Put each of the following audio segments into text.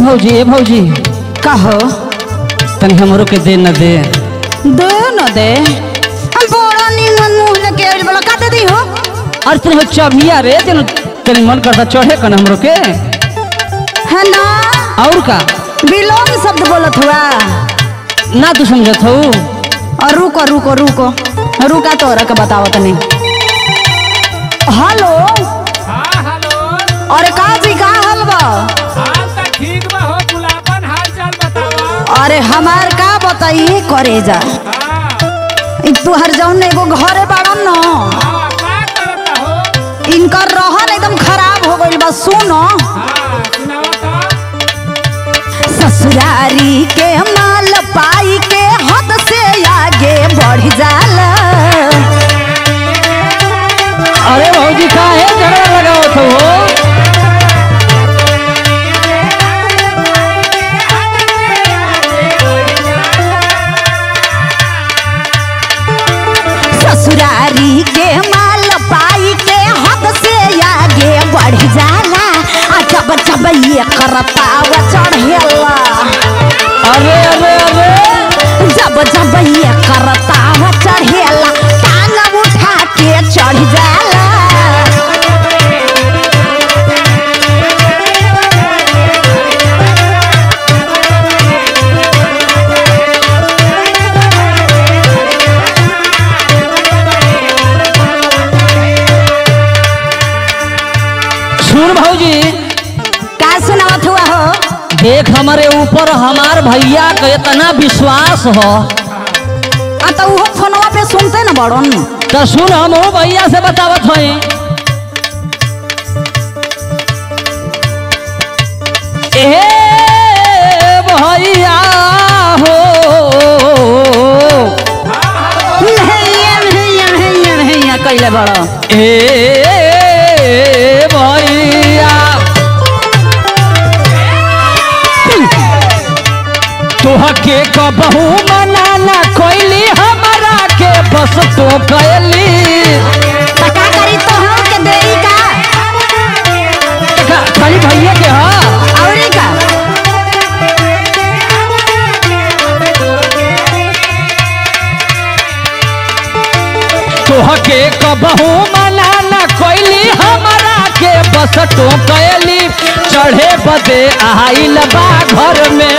भौजी ए भौजी कहो तनी हमरो के दे न दे दे न दे हम बड़ा निमन मुंह लेके आइल बला का दे दी हो अरे तनी हो चबिया रे तनी तनी मन करता चढ़े कन हमरो के है ना और का बिलोंग शब्द बोलत हुआ ना तू समझत हो और रुको रुको रुको रुका तोरा के बताओ तनी हेलो हाँ हेलो अरे का जी का हाल बा हाल तो ठीक बा हो गुलाबन हाल चाल बतावा अरे हमार का बताई करे जा हाँ इ तुहर जौन एगो घरे बाड़न न हाँ का करता हो इनकर रहन एकदम खराब हो गइल बा सुनो हाँ सुनावा तो ससुरारी के माल पाई के हद से आगे बढ़ जाला अरे भौजी का है झगड़ा लगावत हो ससुरारी के माल पाई के हद से आगे बढ़ जाला आ जब जब ये करताव चढ़ेला अरे अरे अरे जब जब ये करताव चढ़ेला टांग उठा के चढ़ जाला सुन भौजी का सुनावत हुआ हो देख हमारे ऊपर हमार भैया का इतना विश्वास हो आ तो वो फोनवा पे सुनते न बड़न तो सुन हम वो भैया से बतावत हई ए भैया हो भैया भैया भैया भैया कैले बड़ो ए भैया तोहके कबहू मनाना कोइली हमारा के बस तो कैली तो का करी तो हम के देई का खा- खाली भैया के हाँ औरी का तोहके कबहू मनाना कोइली हमारा के बस तो कैली चढ़े बदे आइल बा घर में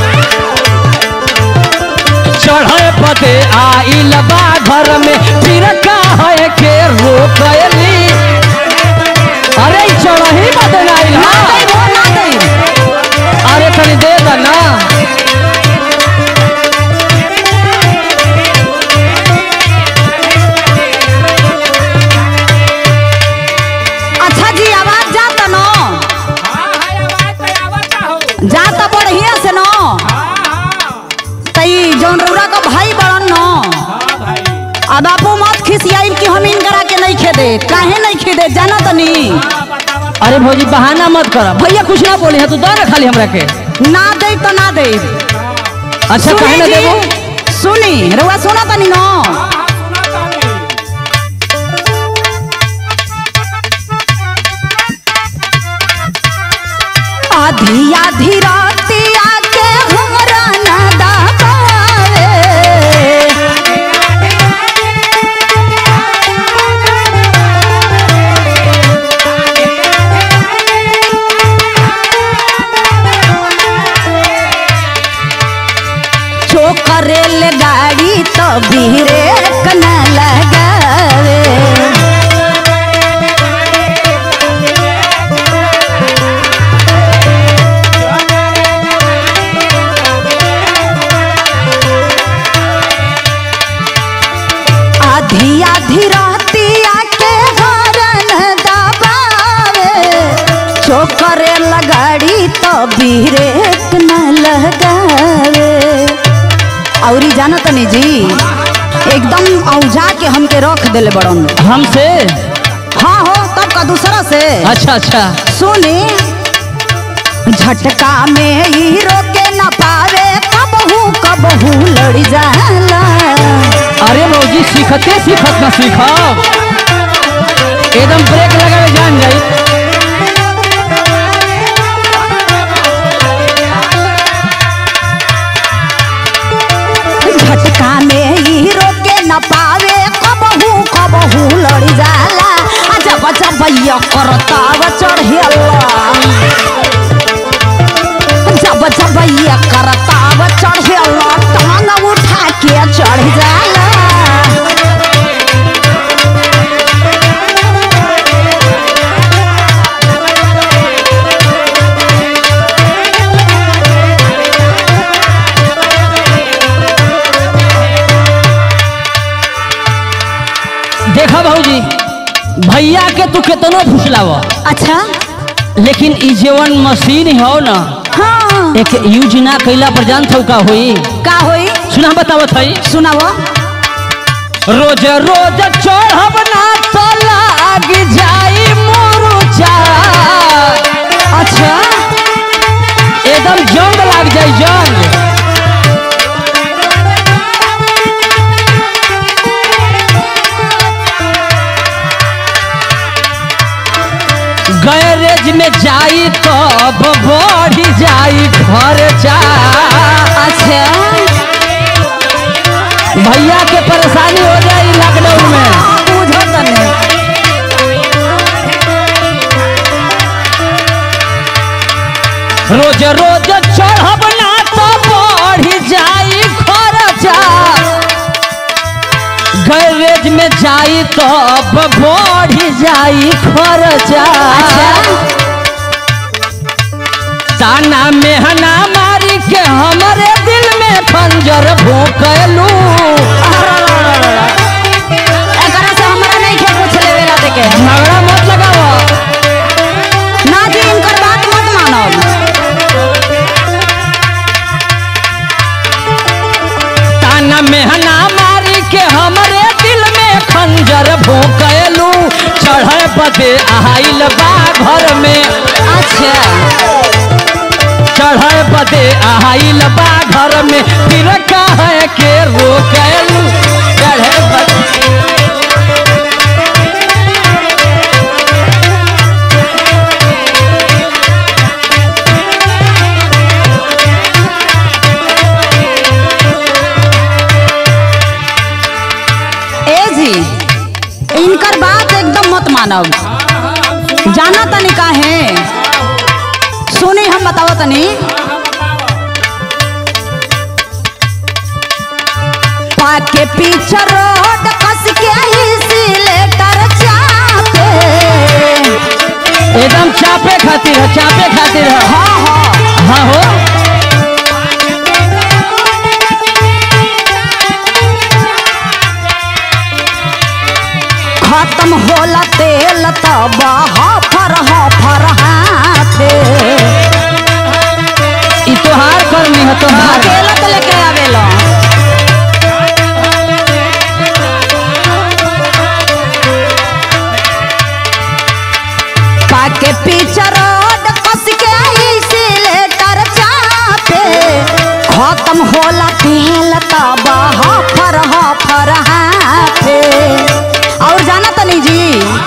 चढ़े बदे आइल बा घर में फिर का है के रोकली अरे ई चढ़ही बदे ना आइल ना हा? देई वो ना देई अरे तनी दे दा ना अच्छा जी आवाज जाता न हाँ हाँ आवाज तो आवता हो जाता बढ़िया से न हाँ हाँ तई जौन रउरा का भाई बड़न न हाँ भाई अब आपो मत खिसियाई कि हम इनकरा के नहीं खेदे काहे नहीं खेदे जाना तनी हाँ बतावा अरे भौजी बहाना मत कर भैया कुछ ना बोले हैं तू दो ना खाली हमरा के ना दे तो ना दे अच्छा कहे ना देबो सुनी रउआ सुना तनी न हाँ हाँ सुना तानी आधी आधी रातिया के हमरा ना दाबावे चोकरेल गाड़ी तो बीरे न लगावे आधी आधी रातिया के हरन दबावे चोकरे लगाड़ी तो बीरे न लगावे औरी जाना तनी जी एकदम औजा के हमके रख देले बड़न हमसे हाँ हो तब का दूसरा से अच्छा अच्छा सुनी झटका में ही रोके न पावे कबहू कबहू लड़ जाला अरे मौजी सीखते सीखत ना सीखा एकदम ब्रेक लगावे जान जाई न पावे कबहू कबहू लड़ी जाला आ जब जब ये करताव चढ़ेला जब जब ये करताव चढ़ेला टांग उठा के चढ़ जाला देखा भाऊजी भैया के तू केतनो फुसलाव अच्छा लेकिन ई जेवन मशीन हो ना हाँ एक यूज ना कैला पर जान थौ का होई का होई सुना बतावत हई सुनाओ रोज रोज चढ़ब ना तो लाग जाई मुरुचा अच्छा एकदम जंग लाग जाई जंग गैरेज में जाई तब बढ़ जाई खर्चा अच्छा भैया के परेशानी हो जाई लॉकडाउन में बुझो तने रोज रोज चढ़ब ना तो बढ़ जाई खर्चा गैरेज में जाई तब बढ़ जाई खर्चा ताना मेहना मारी के हमरे दिल में खंजर भोंकलू एकरा से हमरा नहीं खे कुछ लेवे ला देके झगड़ा मत लगाओ ना जी इनकर बात मत मानो ताना मेहना मारी के हमरे दिल में खंजर भोंकलू चढ़े बदे आइल बा घर में अच्छा चढ़े बदे आइल बा घर में फिर कहे के रोकलू चढ़े बदे ए जी इनकर बात एकदम मत मानो जाना तनी का है सुनी हम बताओ तनी पाके पीछे रोड कस के इसी लेटर चापे एकदम चापे खातिर है चापे खातिर है हाँ हाँ हाँ हो खत्म होला तेल तब हफर हफर हाथे ई तोहार करनी है तोहार अकेला तो लेके आवेला पाके पीछे रोड कस के इसी लेटर चापे खत्म होला तेल तब हफर हफर हाथे और जाना तनी जी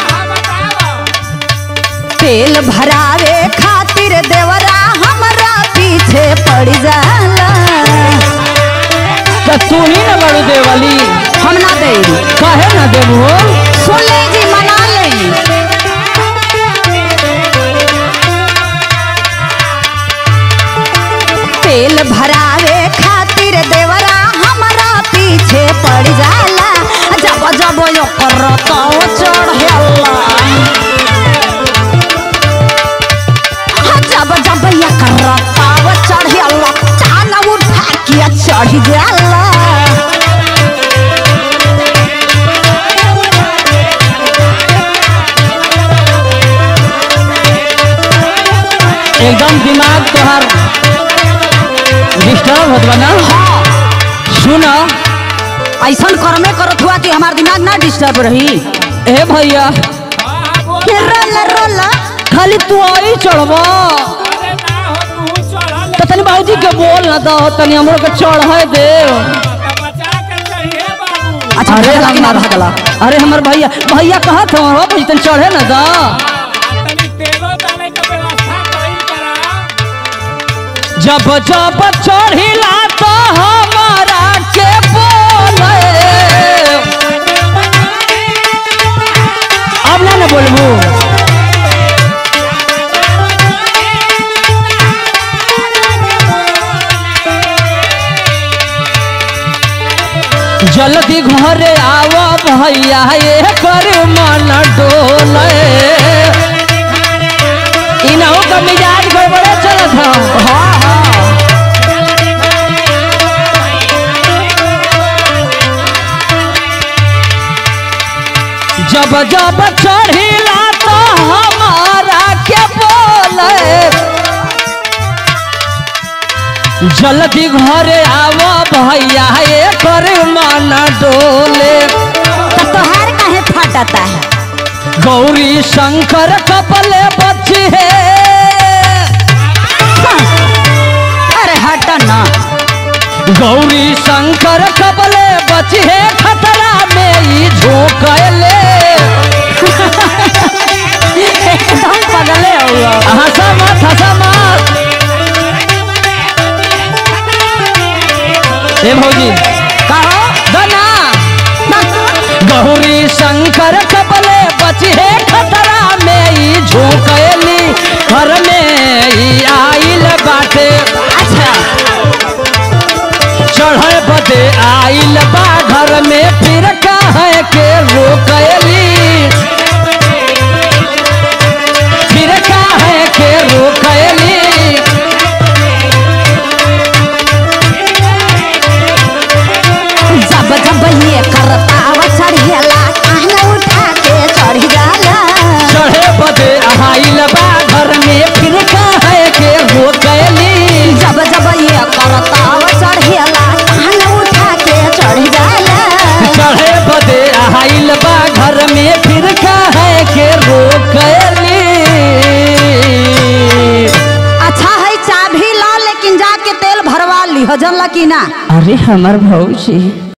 तेल भरावे खातिर देवरा हमरा पीछे पड़ जाला तो तू ही ना बड़ू देवली हम ना दे कहे ना देबू सुन ले जी मना ले तेल भरावे खातिर देवरा हमरा पीछे पड़ जाला जब जब यो करतो चढ़ेला जब जब ये करताव चढ़ेला टांग उठा के चढ़ जाला एकदम दिमाग तोहार डिस्टर्ब होत बा ना सुन ऐसा कर्मे करत हुआ कि हमार दिमाग ना डिस्टर्ब रही ए भैया के रोल रोल खाली तू आई चढ़बा तो तनी बाबूजी के बोल ना दो तनी हमरो के चढ़े दे अच्छा अरे भगला कि ना हमर भगला अरे हमर भैया भैया कहत हो हो भाई तनी चढ़े ना दा जब जब चढ़िला तो हमारा के बोले भैया ये कर मन डोले इनहू का मिजाज गड़बड़े चलत ह हाँ हाँ जब जब चढ़िला तो हमारा के बोले जल्दी घरे आव भैया ये कर मन डोले तो तोहार काहे फटता है गौरी शंकर कपले बच्ची है अरे हट ना गौरी शंकर कपले बच्ची है खतरा में ई झोंकले एकदम पगले हुआ हंसा मत हंसा मत ए भौजी कहो दना गौरी शंकर कपले बची है खतरा में ई झोंकली घर में ई आइल बाटे अच्छा चढ़े बदे आइल बा घर में फिर कहे के रोकली फिर कहे के रोकली जब जब ये करता वो चढ़ेला काहे उठा के चढ़ जाला चढ़े बदे आइल बा घर में फिर कहे के रोकली जब जब ये करता वो चढ़ेला काहे उठा के चढ़ जाला चढ़े बदे आइल बा घर में फिर कहे के रोकली अच्छा है चाबी ला लेकिन जाके तेल भरवा ली हो जनला की ना अरे हमर भौजी